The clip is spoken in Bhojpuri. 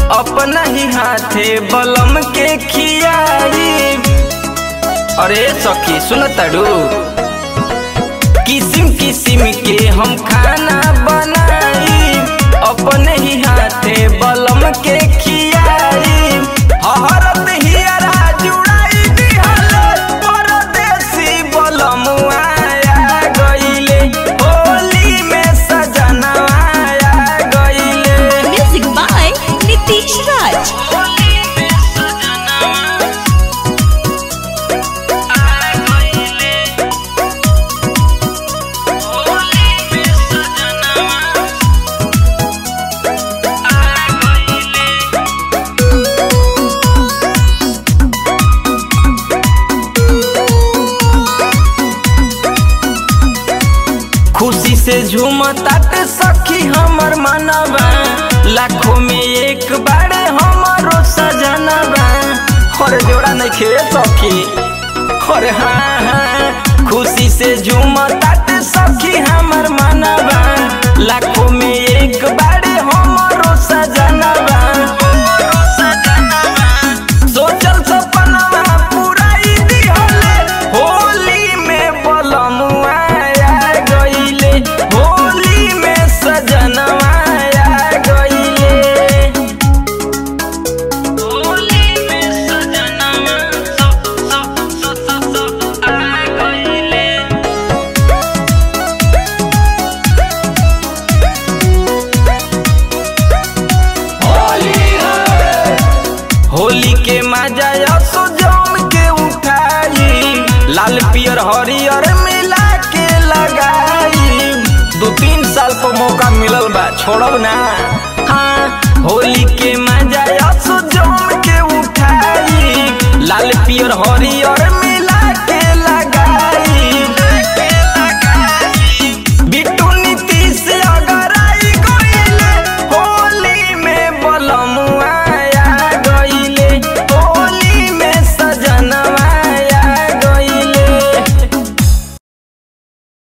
अपना ही हाथे बलम के खियाई अरे सखी सुन तड़ू किसिम किसिम के हम खाना बनाई अपने ही हाथे बलम के खियाई हरत हियरा जुड़ाई दिहल परदेसी बलम आया गइले होली में सजना आया गइले Music by Nitish Raj. खुशी से झूमतात सखी हमर मनवा लाखों में एक बारे हमरो सजनवा हर जोड़ा नहीं खे सखी हर हाँ हाँ खुशी से झूमतात सखी हमर मनवा लाखों में एक बारे हमरो सजनवा सोचल सपनवा पुराई दिहले होली में बलमुआ आया गइले होली में सजनवा आया गइले होली में सजनवा स स स स स आ गइले होली के मजा असो जम के उठाई लाल पियर हरियर मिला के लगाई दो तीन साल पर मौका मिलल बा छोड़ब ना हाँ होली के मजा असो जम के उठाई लाल पियर हरियर